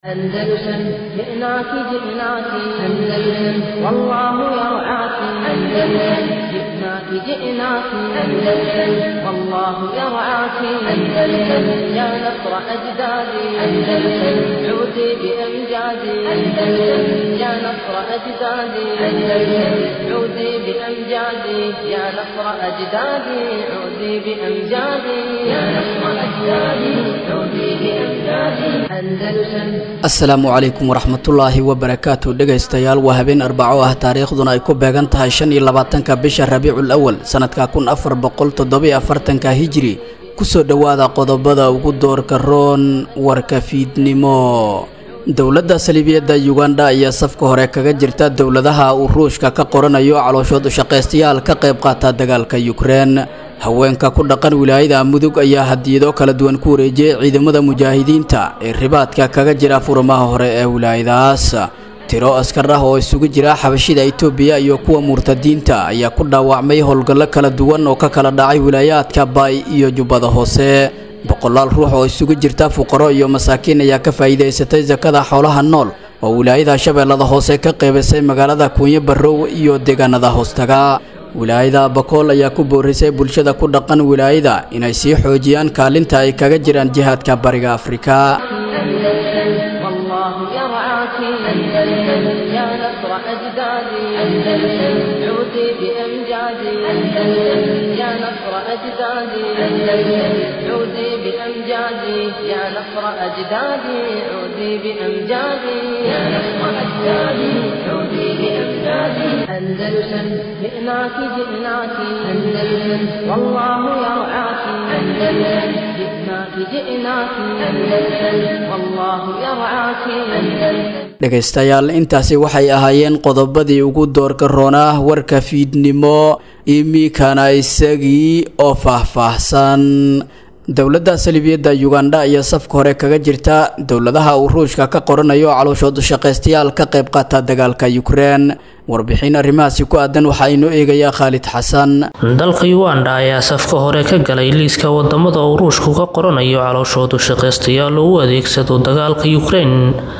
أندلسن جئناك جئناك أندلسن والله يرعاك أندلسن جئناك جئناك أندلسن والله يرعاك أندلسن يا نصر أجدادي أندلسن عودي بأمجادي أندلسن يا نصر أجدادي أندلسن عودي بأمجادي يا نصر أجدادي عودي بأمجادي يا نصر أجدادي عودي بأمجادي أندلسن asalaamu calaykum waraxmatullaahi wabarakaatu dhegaystayaal waa habeen arbaco ah taariikhduna ay ku beegan tahay shan iyo labaatanka bisha rabiicul awal sanadka kun afar boqol toddobiyo afartanka hijiri kusoo dhowaada qodobada ugu doorka roon warka fiidnimo dowladda saliibiyadda yuganda ayaa safka hore kaga jirta dowladaha uu ruushka ka qoranayo calooshood ushaqaystayaal ka qayb qaata dagaalka yukrein haweenka ku dhaqan wilaayada mudug ayaa hadiyado kala duwan ku wareejiyey ciidamada mujaahidiinta ee ribaadka kaga jira furmaha hore ee wilaayadahaas tiro askar ah oo isugu jira xabashida itoobiya iyo kuwa murtadiinta ayaa ku dhaawacmay howlgallo kala duwan oo ka kala dhacay wilaayaadka baay iyo jubbada hoose boqolaal ruux oo isugu jirta fuqaro iyo masaakiin ayaa ka faa'iidaysatay sakada xoolaha nool oo wilaayada shabeellada hoose ka qeybisay magaalada kuunyo barrow iyo deegaanada hoostaga wilaayada bakool ayaa ku boorisay bulshada ku dhaqan wilaayada inay sii xoojiyaan kaalinta ay kaga jiraan jihaadka bariga afrika أندلسن والله يرعاك أندلسن يا نصر أجدادي أندلسن عودي بأمجادي أندلسن يا نصر أجدادي أندلسن عودي بأمجادي يا نصر أجدادي عودي بأمجادي يا نصر أجدادي عودي بأمجادي أندلسن جئناك جئناك أندلسن والله يرعاك أندلسن جئناك جئناك أندلسن والله يرعاك أندلسن dhegaystayaal intaasi waxay ahaayeen qodobadii ugu doorka roonaa warka fiidnimo iminkana isagii oo faahfaahsan dowladda saliibiyadda yuganda ayaa safka hore kaga jirta dowladaha uu ruushka ka qoranayo calooshood shaqaystayaal ka qayb qaata dagaalka yukrein warbixin arrimahaasi ku aadan waxaa inoo eegayaa khaalid xasan dalka uganda ayaa safka hore ka galay liiska wadamada uu ruushku ka qoranayo calooshoodu shaqaystayaal oo u adeegsado dagaalka yukrein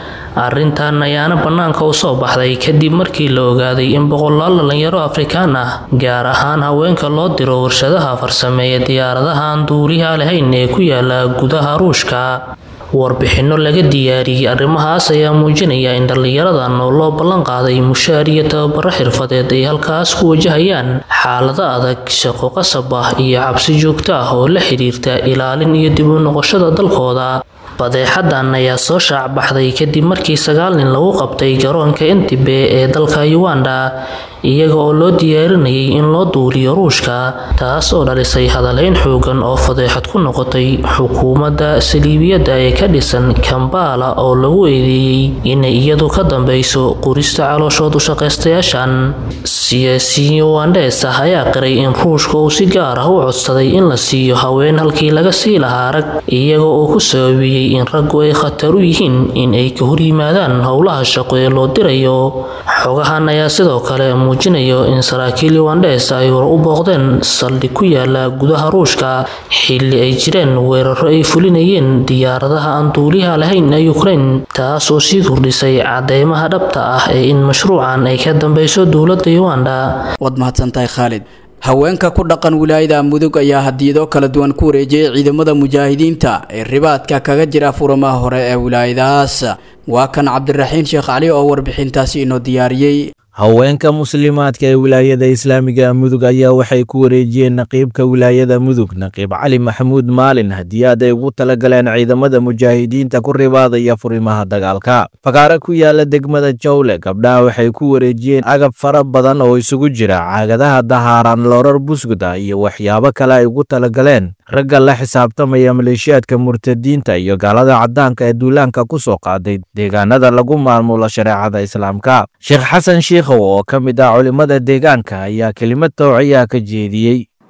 arrintan ayaana bannaanka u soo baxday kadib markii la ogaaday in boqolaal dhalinyaro afrikaan ah gaar ahaan haweenka loo diro warshadaha farsameeya diyaaradaha aan duuliha lahayn ee ku yaala gudaha ruushka warbixinno laga diyaariyey arrimahaas ayaa muujinaya in dhallinyaradan oo loo ballan qaaday mushaar iyo tababaro xirfadeed ay halkaas ku wajahayaan xaalado adag shaqo qasab ah iyo cabsi joogto ah oo la xidhiirta ilaalin iyo dib u noqoshada dalkooda badeexadan ayaa soo shaac baxday kadib markii sagaal nin lagu qabtay garoonka entibe ee dalka uganda iyaga oo loo diyaarinayay in loo duuliyo ruushka taas oo dhalisay hadaleyn xoogan oo fadeexad ku noqotay xukuumadda saliibiyadda ee ka dhisan kambala oo lagu eedeeyey inay iyadu ka dambeyso qurista calooshood ushaqaystayaashan siyaasiyiin ugandees ah ayaa qiray in ruushka uu si gaar ah u codsaday in la siiyo haween halkii laga sii lahaa rag iyaga oo ku sababiyey in raggu ay khatar u yihiin in ay ka horyimaadaan howlaha shaqo ee loo dirayo xogahan ayaa sidoo kale muujinayo in saraakiil ugandhees ay hor u booqdeen saldhig ku yaala gudaha ruushka xilli ay jireen weeraro ay fulinayeen diyaaradaha aan duuliha lahayn ee ukrain taas oo sii kordhisay cadeymaha dhabta ah ee in mashruucan ay ka dambeyso dowladda uganda waad mahadsantahay khaalid haweenka ku dhaqan wilaayada mudug ayaa hadiyado kala duwan ku wareejiyey ciidamada mujaahidiinta ee ribaadka kaga jira furamaha hore ee wilaayadahaas waa kan cabdiraxiin sheekh cali oo warbixintaasi inoo diyaariyey haweenka muslimaadka ee wilaayada islaamiga mudug ayaa waxay ku wareejiyeen naqiibka wilaayada mudug naqiib cali maxamuud maalin hadiyaad ay ugu talagaleen ciidamada mujaahidiinta ku ribaadaya furimaha dagaalka fakaare ku yaala degmada jawle gabdhaha waxay ku wareejiyeen agab fara badan oo isugu jira caagadaha dahaaran loorar busguda iyo waxyaabo kale ay ugu talagaleen ragga la xisaabtamaya maleeshiyaadka murtadiinta iyo gaalada caddaanka ee duulaanka ku soo qaaday deegaanada lagu maamulo shareecada islaamka sheekh xasan shiikhow oo ka mid ah culimmada deegaanka ayaa kelimad towciyaa ka jeediyey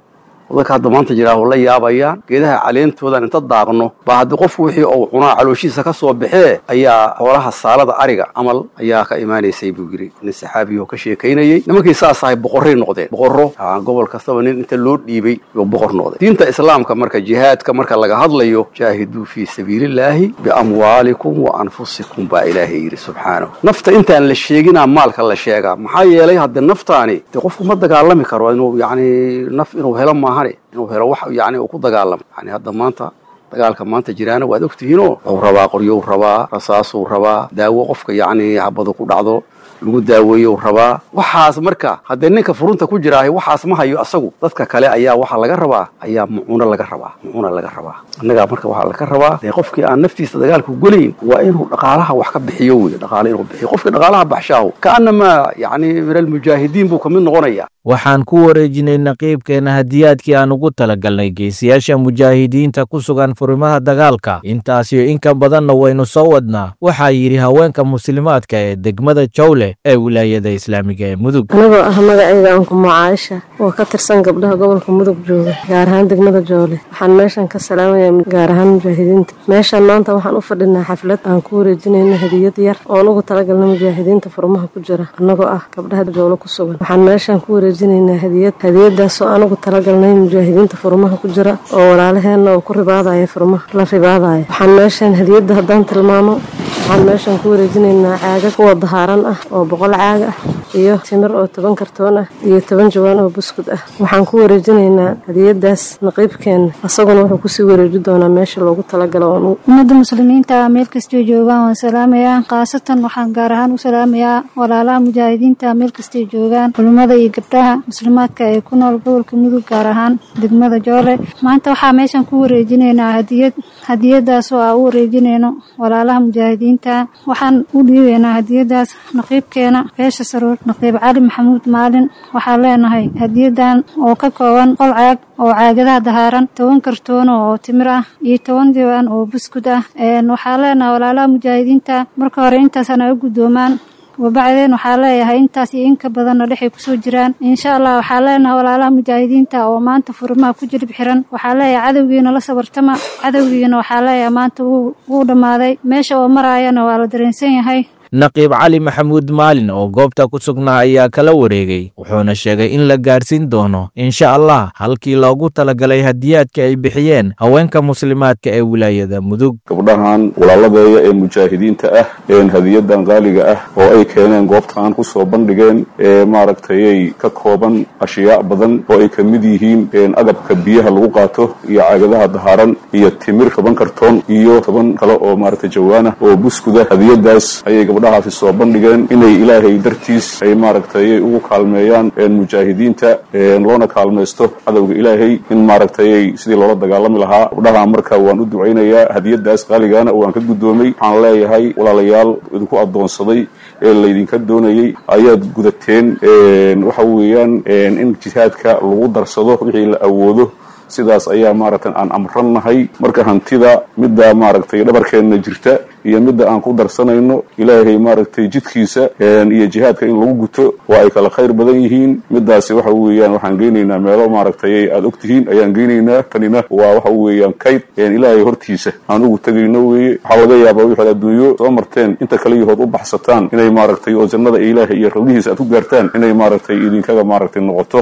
dadka hadda maanta jiraa oo la yaabayaan geedaha caleentoodan inta daaqno baa haddii qofku wixii uu cunaa calooshiisa ka soo baxee ayaa xoolaha saalada ariga camal ayaa ka imaanaysay buu yidhi nin saxaabiyo ka sheekaynayey nimankii saas ahay boqorray noqdeen boqorro gobol kastaba nin inta loo dhiibay yuu boqor noqday diinta islaamka marka jihaadka marka laga hadlayo jaahiduu fii sabiilillaahi biamwaalikum wa anfusikum baa ilaahay yidhi subxaanahu nafta intaan la sheeginaa maalka la sheegaa maxaa yeelay haddee naftaani dee qofku ma dagaalami karo inuu yacni naf inuu helo maahane inuu helo wax yacni uu ku dagaalamo yani hadda maanta dagaalka maanta jiraana waad ogtihiinoo wuxuu rabaa qoryou rabaa rasaasuu rabaa daawo qofka yacni habadu ku dhacdo lagu daaweeyo rabaa waxaas marka haddee ninka furunta ku jiraahay waxaas ma hayo asagu dadka kale ayaa waxaa laga rabaa ayaa mucuuno laga rabaa mucuuna laga rabaa annagaa marka waxaa laga rabaa dee qofkii aan naftiisa dagaalku gelayn waa inuu dhaqaalaha wax ka bixiyo wey dhaqaale inuu bixiyo qofkii dhaqaalaha baxshaahu kaanamaa yacni min almujaahidiin buu kamid noqonaya waxaan ku wareejinay naqiibkeena hadiyaadkii aan ugu talagalnay geesiyaasha mujaahidiinta ku sugan furimaha dagaalka intaasiyo in ka badanna waynu soo wadnaa waxaa yidhi haweenka muslimaadka ee degmada jawle ee wilaayada islaamiga ee mudug anigoo ah magacayga ankumo caaisha oo ka tirsan gabdhaha gobolka mudug jooga gaar ahaan degmada jawle waxaan meeshan ka salaamayaa gaar ahaan mujaahidiinta meeshan maanta waxaan u fadhinaa xaflad aan ku wareejinayna hadiyad yar oon ugu talagalna mujaahidiinta furmaha ku jira annagoo ah gabdhaha jawle ku sugan waxaan meeshan ku wareejinaynaa hadiyad hadiyadaasoo aan ugu talagalnay mujaahidiinta furmaha ku jira oo walaalaheenna oo ku ribaadaya furmaha la ribaadaya waxaan meeshan hadiyadda haddaan tilmaamo waxaan meeshan ku wareejinaynaa caagag kuwa dahaaran ah oo boqol caag ah iyo timir oo toban kartoon ah iyo toban jawaan oo buskud ah waxaan ku wareejinaynaa hadiyadaas naqiibkeenna asaguna wuxuu kusii wareeji doonaa meesha loogu talagalo ummadda muslimiinta meel kastay joogaan waan salaamayaa khaasatan waxaan gaar ahaan u salaamayaa walaalaha mujaahidiinta meel kastay joogaan culimmada iyo gabdhaha muslimaadka ee ku nool gobolka mudug gaar ahaan degmada joole maanta waxaa meeshan ku wareejinaynaa hadiyad hadiyadaas oo aan u wareejinayno walaalaha mujaahidiinta waxaan u dhiibaynaa hadiyadaas naqiibkeena beesha saruur naqiib cali maxamuud maalin waxaan leenahay hadiyadan oo ka kooban qol caag oo caagadaha dahaaran toban kartoono oo timir ah iyo toban diiwaan oo buskud ah waxaan leenahay walaalaha mujaahidiinta marka hore intaasana u guddoomaan wabacdeen waxaa leeyahay intaas iyo inka badanna dhexay kusoo jiraan insha allah waxaa leenahay walaalaha mujaahidiinta oo maanta furimaha ku jilib xiran waxaa leeyahay cadowgiina la sabartama cadowgiina waxaa leeyahay maanta wuu dhammaaday meesha oo maraayana waa la dareensan yahay naqiib cali maxamuud maalin oo goobta ku sugnaa ayaa kala wareegay wuxuuna sheegay in la gaarsiin doono insha allah halkii loogu talagalay hadiyaadka ay bixiyeen haweenka muslimaadka ee wilaayada mudug gabdhahan walaaladeeya ee mujaahidiinta ah een hadiyadan qaaliga ah oo ay keeneen goobtaan ku soo bandhigeen ee maaragtayay ka kooban ashyaa badan oo ay ka mid yihiin agabka biyaha lagu qaato iyo caagadaha dahaaran iyo timir toban kartoon iyo toban kale oo maaragtay jawaana oo buskuda hadiyadaas ayay gabdhahaasi soo bandhigeen inay ilaahay dartiis ay maaragtay ugu kaalmeeyaan mujaahidiinta loona kaalmaysto cadowga ilaahay in maaragtay sidii loola dagaalami lahaa gabdhaha marka waan u ducaynayaa hadiyadaas qaaligaana waan ka guddoomay waxaan leeyahay walaalayaal idinku addoonsaday ee laydinka doonayey ayaad gudateen waxa weeyaan in jihaadka lagu darsado wixii la awoodo sidaas ayaa maaragtay aan amrannahay marka hantida midda maaragtay dhabarkeenna jirta iyo midda aan ku darsanayno ilaahay maaragtay jidkiisa iyo jihaadka in lagu guto waa ay kala khayr badan yihiin midaasi waxa weeyaan waxaan geynaynaa meelo maaragtay aad og tihiin ayaan geynaynaa tanina waa waxa weeyaan kayd ilaahay hortiisa aan ugu tegayno weeye waxaa laga yaabaa wixaad adduunyo soo marteen inta kale yahood u baxsataan inay maaragtay oo jannada ilaahay iyo rawlihiisa aad ku gaartaan inay maaragtay idinkaga maaragtay noqoto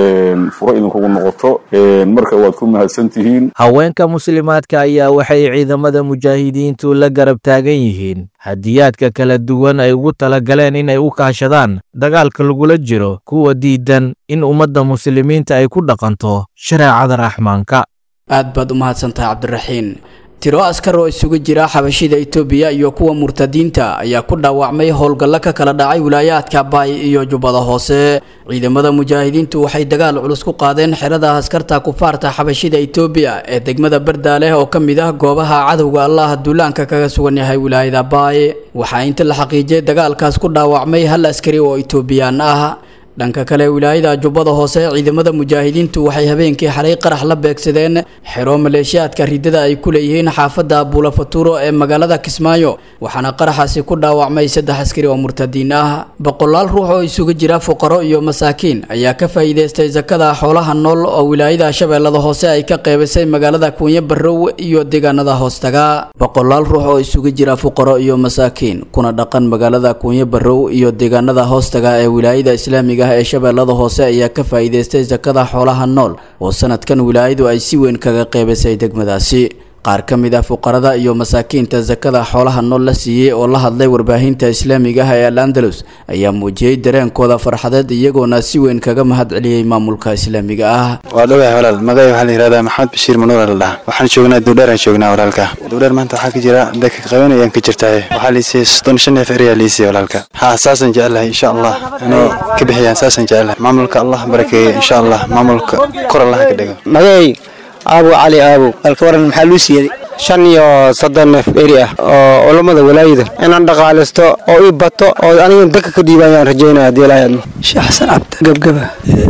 furo idinkugu noqoto marka waad ku mahadsan tihiin haweenka muslimaadka ayaa waxay ciidamada mujaahidiintu la garab taagan yihiin hadiyaadka kala duwan ay ugu talagaleen inay u kaashadaan dagaalka lagula jiro kuwa diidan in ummadda muslimiinta ay ku dhaqanto shareecada raxmaanka aad baad u mahadsantahay cabdiraxiin tiro askar oo isugu jira xabashida itoobiya iyo kuwa murtadiinta ayaa ku dhaawacmay howlgallo ka kala dhacay wilaayaadka baay iyo jubbada hoose ciidamada mujaahidiintu waxay dagaal culus ku qaadeen xerada askarta kufaarta xabashida itoobiya ee degmada bardaaleh oo ka mid ah goobaha cadowga allaha duulaanka kaga sugan yahay wilaayada baay waxaa inta la xaqiijiyay dagaalkaas ku dhaawacmay hal askari oo itoobiyaan ah dhanka kale wilaayada jubbada hoose ciidamada mujaahidiintu waxay habeenkii xalay qarax la beegsadeen xero maleeshiyaadka ridada ay ku leeyihiin xaafadda buulafaturo ee magaalada kismaayo waxaana qaraxaasi ku dhaawacmay saddex askari oo murtadiin ah boqolaal ruux oo isugu jira fuqaro iyo masaakiin ayaa ka faa'iidaystay sakada xoolaha nool oo wilaayada shabeellada hoose ay ka qeybisay magaalada kuunyo barrow iyo deegaanada hoostaga boqolaal ruux oo isugu jira fuqaro iyo masaakiin kuna dhaqan magaalada kuunyo barrow iyo deegaanada hoostaga ee wilaayada islaamiga ah ee shabeellada hoose ayaa ka faa'iidaystay sakada xoolaha nool oo sanadkan wilaayadu ay si weyn kaga qeybisay degmadaasi qaar ka mid ah fuqarada iyo masaakiinta sakada xoolaha nool la siiyey oo la hadlay warbaahinta islaamiga ah ee al andalus ayaa muujiyey dareenkooda farxadeed iyagoona si weyn kaga mahad celiyey maamulka islaamiga ah waa dhowahay walaal magacay waxaa la yihahdaa maxamed bashiir manuur la dhaha waxaan joognaa duudheeraan joognaa walaalka duudheer maanta waxaa ka jira dadka qabanayaan ka jirtaaye waxaa liisiyey soddon shan neef eriyaa liisiyey walaalka haa saasaan jecelahay insha allah inay ka bixiyaan saasaan jecelahay maamulka allah barakeeye insha allah maamulka kor allaha ka dhigo magacay aabow cali aabow alka waran maxaa luu siiyey shan iyo soddon neef eri ah oo culammada walaayada inaan dhaqaalaysto oo ii bato oo aniga dadka ka dhiibayaan rajaynaya haddii ilaahay admo sheekh xasan cabdi gebgeba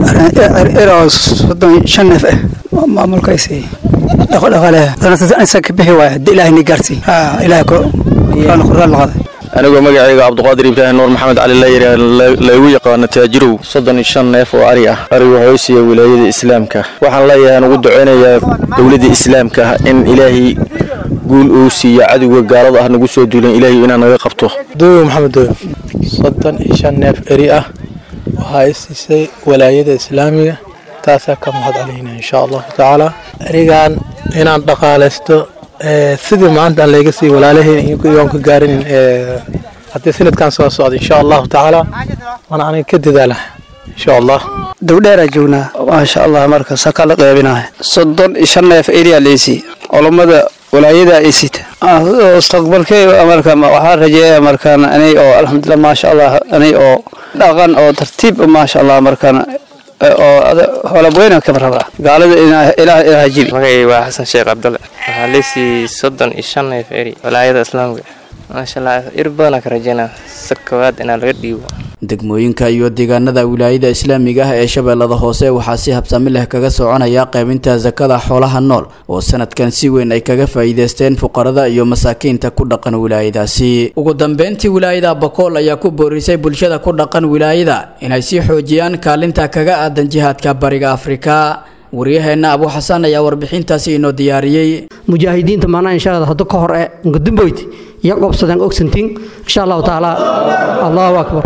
eri oo soddon shan neef ah maamulkaasi dhaqodhaqaale danasa ka bixi waaya haddii ilaahay ni gaarsi ilaahay quraan quraan laqada anigoo magacayga cabdiqaadir ibraahim nuur maxamed cali layiri laygu yaqaano taajirow soddon iyo shan neef oo ari ah arigu hoysiya wilaayada islaamka waxaan leeyahay aan ugu ducaynayaa dowladda islaamka in ilaahay guul uu siiyo cadowga gaalada ah nagu soo duulan ilaahay inaan naga qabto dooyo maxamed dooyo soddon iyo shan neef eri ah waxaa i siisay walaayada islaamiga taasaa ka mahad calayna insha allahu tacaala erigan inaan dhaqaalaysto sidii maanta aan layga siiy walaalaheen iyoon ka gaarinin haddii sanadkan soo socda insha allahu tacaala waana aniga ka dadaala insha allah dowdheeraa joognaa maasha allah marka saka la qeybinahay soddon iyo shan neef eriyaa leysi culammada walaayada ay sita mustaqbalkey marka waxaa rajeeya markaan anay oo alxamdulilah maasha allah anay oo dhaqan oo tartiib maasha allah markaan oo holabweyna kama rabaa gaalada ilaah ilaah jibi magacay waa xasan sheekh cabdalle waxaa leysii soddon iyo shan neef eri walaayada islaamka maasha allah ir badanaa ka rajeynaa si koowaad inaa laga dhiibo degmooyinka iyo deegaanada wilaayada islaamiga ah ee shabeellada hoose waxaa si habsami leh kaga soconaya qaybinta sakada xoolaha nool oo sanadkan si weyn ay kaga faa'iidaysteen fuqarada iyo masaakiinta ku dhaqan wilaayadaasi ugu dambeyntii wilaayada bakool ayaa ku boorisay bulshada ku dhaqan wilaayada inay sii xoojiyaan kaalinta kaga aadan jihaadka bariga afrika waryaheena abu xasan ayaa warbixintaasi inoo diyaariyey mujaahidiinta maanaa inshaalla hadda ka hor ee ngudumboyd iyo qobsadaan ogsantiin insha allahu tacaala allahu akbar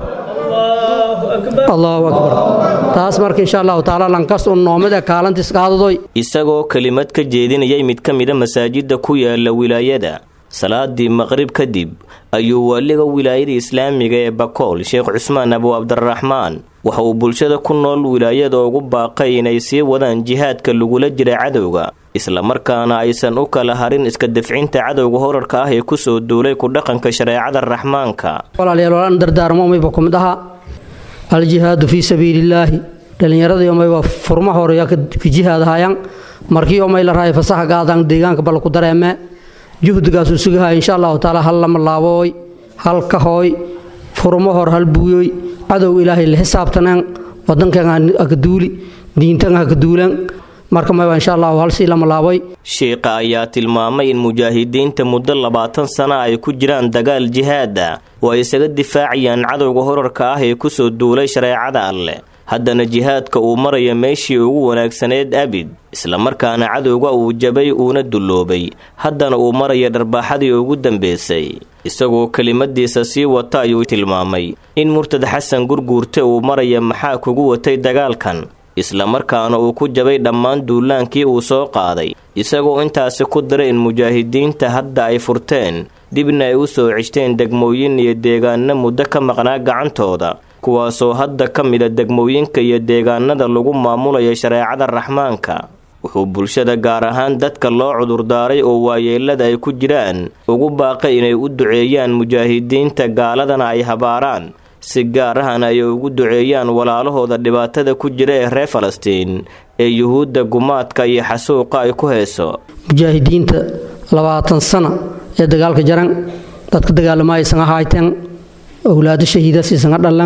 allahu akbar taas marka insha allahu tacaala lankas un noomada kaalantis qaadadoy isagoo kelimad ka jeedinayay mid ka mida masaajida ku yaala wilaayada salaadii maqrib kadib ayuu waaliga wilaayada islaamiga ee bakool sheekh cusmaan abu cabdiraxmaan waxa uu bulshada ku nool wilaayada ugu baaqay inay sii wadaan jihaadka lagula jira cadowga islamarkaana aysan u kala harin iska dafcinta cadowga horarka ah ee kusoo duulay ku dhaqanka shareecada raxmaanka walaalayaal walaan dardaarmo umayba ku mid ahaa aljihaadu fii sabiilillaahi dhallinyaradii umay waa furma horeya ka jihaadahayaan markii umay la rahay fasaxa gaadaan deegaanka bal ku dareeme juhdigaasuu sugahaya insha allahu tacaala hal lama laabooy hal kahooy furmo hor hal buuyoy cadow ilaahay la xisaabtaneen wadankan haka duuli diintan haka duulan marka mayba insha allahu hal sii lama laaboy sheikha ayaa tilmaamay in mujaahidiinta muddo labaatan sana ay ku jiraan dagaal jihaada oo ay isaga difaacayaan cadowga horarka ah ee kusoo duulay shareecada alleh haddana jihaadka uu maraya meeshii ugu wanaagsaneed abid islamarkaana cadowga uu jabay uuna dulloobay haddana uu maraya dharbaaxadii ugu dambeysay isagoo kelimadiisa sii wata ayuu tilmaamay in murtad xasan gurguurte uu maraya maxaa kugu watay dagaalkan islamarkaana uu ku jabay dhammaan duulaankii uu soo qaaday isagoo intaasi ku diray in mujaahidiinta hadda ay furteen dibna ay u soo ceshteen degmooyin iyo deegaano muddo ka maqnaa gacantooda kuwaasoo hadda ka mida degmooyinka iyo deegaanada lagu maamulaya shareecada raxmaanka wuxuu bulshada gaar ahaan dadka loo cudurdaaray oo waayeelada ay ku jiraan ugu baaqay inay u duceeyaan mujaahidiinta gaaladana ay habaaraan si gaar ahana ay ugu duceeyaan walaalahooda dhibaatada ku jira ee reer falastiin ee yuhuudda gumaadka iyo xasuuqa ay ku hayso mujaahidiinta labaatan sana ee dagaalka jaran dadka dagaalama aysan ahayteen owlaado shahiidas isaga dhalan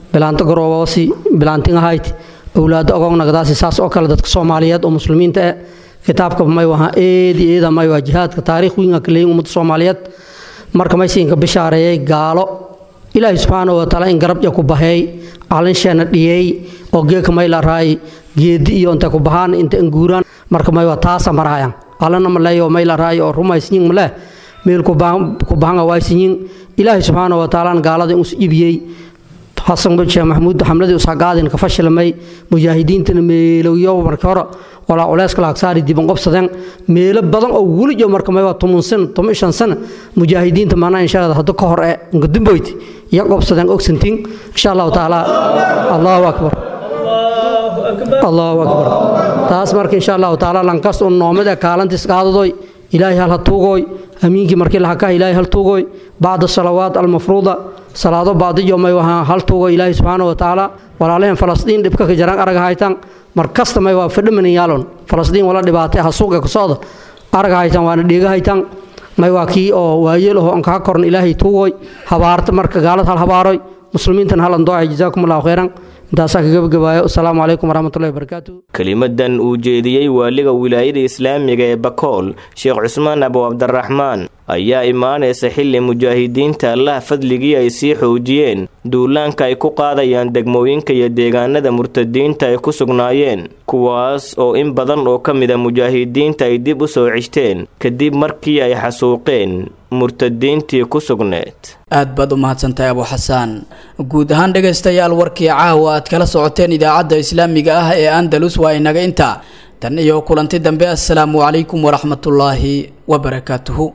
bilaanto garoobosi bilaantin ahayd awlaado ogognagdaasi saas oo kale dadka soomaaliyeed oo muslimiinta eh kitaabka may waha eedi eeda may waa jihaadka taariikh wiinga kaleeyin ummadda soomaaliyeed marka maysiinka bishaareeyay gaalo ilaahay subxaanahu watacaala in garabja ku baheey calinsheena dhiyey oo geeka may la raay geedi iyo inta ku bahaan inta inguuraan marka may waa taasa maraayan alana maleeyo may la raay oo rumaysinyin maleh meel ku bahanga waysinyin ilaahay subxaanahu watacaala gaalada inus ibiyey xasan sheekh maxamuud xamladii usagaadin ka fashilmay mujaahidiintana meelowyo markii hore walaa culeyska laagsaari diban qobsadeen meelo badan oo welijo marka may waa toban sano toban shan sano mujaahidiinta maanaa insha allah hadda ka hor ee nkadumboyd iyo qobsadeen ogsantiin insha allahu tacaala allahu akbar allahu akbar taas marka insha allahu tacaala lankas un noomada kaalantiis qaadadoy ilaahay hal ha tuugooy hamiinkii markii lahakaha ilaahay hal tuugooy bacda salawaat almafruuda salaado baadiyo may wahaa hal tuugo ilaahay subxaana wa tacaala walaalaheen falastiin dhibka ka jaraan araga haytaan mar kasta may waa fadhimanin yaalon falastiin wala dhibaatay hasuuqa ka socda araga haytaan waana dheega haytaan may waa kii oo waayeelaho aan kaa koran ilaahay tuugoy habaarta marka gaalad hal habaaroy muslimiintan hal andooca jazaakum allahu khayran intaasaa ka gabagabaayo asalaamu calaykum waraxmatullahi wabarakaatu kelimadan uu jeediyey waaliga wilaayada islaamiga ee bakool sheekh cusmaan abu cabdiraxmaan ayaa imaanaysa xilli mujaahidiinta allaha fadligii ay sii xoojiyeen duulaanka ay ku qaadayaan degmooyinka iyo deegaanada murtadiinta ay ku sugnaayeen kuwaas oo in badan oo ka mida mujaahidiinta ay dib u soo ceshteen kadib markii ay xasuuqeen murtadiintii ku sugneed aad baad u mahadsantahay abu xasaan guud ahaan dhegaystayaal warkii caawa aad kala socoteen idaacadda islaamiga ah ee andalus waa inaga inta tan iyo kulanti dambe assalaamu calaykum waraxmatullaahi wabarakaatuhu